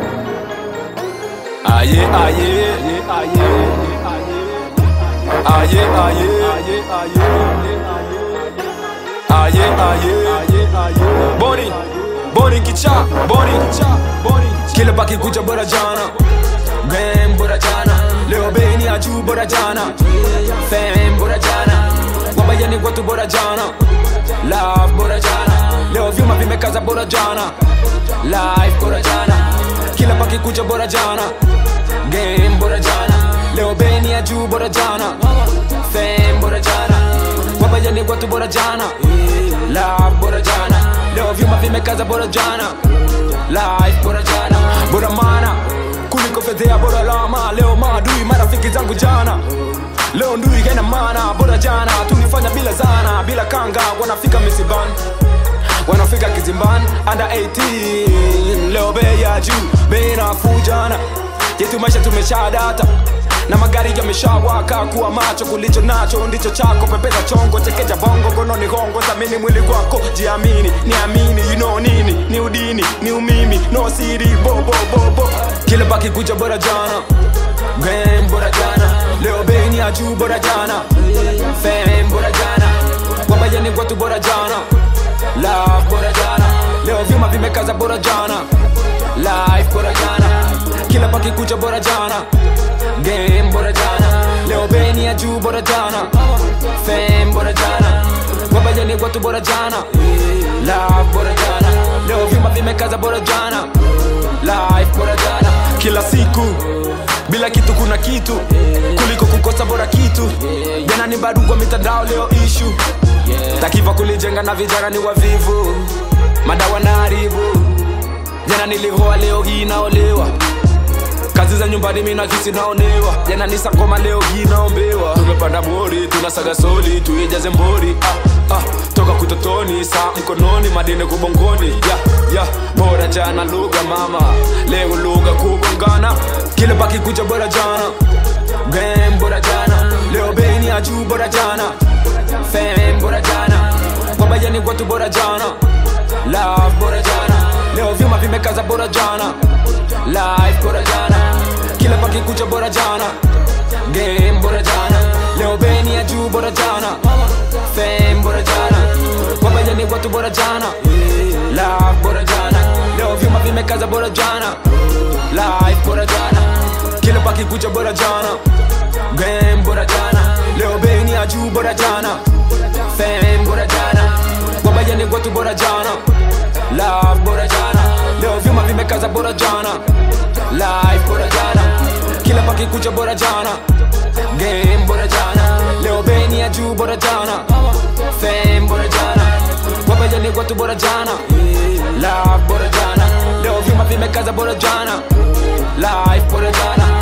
Aye, aye, aye, aye, aye, aye, aye, aye, Boni, Boni kicha, Boni, Boni, kila paki kuja bora jana, game bora jana, leo beni ya juu bora jana, fame bora jana, wabayani watu bora jana, love bora jana, leo vyuma vimekaza bora jana, life bora jana, kila paki kuja bora jana, game bora jana, leo beni ya juu bora jana, fame bora jana, wabayani watu bora jana, love bora jana, leo vyuma vimekaza bora jana, life bora jana, bora mana kuliko fedhea bora lama, leo maadui marafiki zangu jana Leo ndui haina maana, bora jana tulifanya bila zana, bila kanga, wanafika misibani wanafika kizimbani under 18 leo bei ya juu bei nafuu jana yetu maisha tumeshadata na magari yameshawaka kuwa macho kulicho nacho ndicho chako pepeza chongo chekeja bongo gononi hongo thamini mwili wako jiamini niamini you know nini ni udini ni umimi no siri bobo bobo kila baki kuja bora jana game bora jana leo bei ni ya juu bora jana fame bora jana wabayani watu bora jana love bora jana leo vyuma vimekaza bora jana life bora jana kila paki kucha bora jana game bora jana leo beni ya juu bora jana fame bora jana wabayani watu bora jana love bora jana leo vyuma vimekaza bora jana life bora jana kila siku bila kitu kuna kitu kuliko kukosa bora kitu jana ni bado kwa mitandao leo ishu takiva kulijenga na vijana ni wavivu madawa na haribu jana nilihoa leo hii naolewa kazi za nyumbani mina kisi naonewa jana ni sakoma leo hii naombewa tumepanda bori tunasaga soli tuijaze mbori ah, ah, toka kutotoni saa mkononi madini kubongoni ya, ya, bora jana lugha mama leo lugha kubongana kile baki kuja bora jana game bora jana leo beni ya juu bora jana fame bora jana wabayani watu bora jana love bora jana leo vyuma vimekaza bora jana life bora jana kila paki kucha bora jana game bora jana leo beni ya juu bora jana fame bora jana wabayani watu bora jana love bora jana leo vyuma vimekaza bora jana life bora jana kila paki kucha bora jana game bora jana leo beni ya juu bora jana fame bora jana wabayani watu bora jana love bora jana leo vyuma vimekaza bora jana life bora jana kila paki kucha bora jana game bora jana leo beni ya juu bora jana fame bora jana wabayani watu bora jana love bora jana leo vyuma vimekaza bora jana life bora jana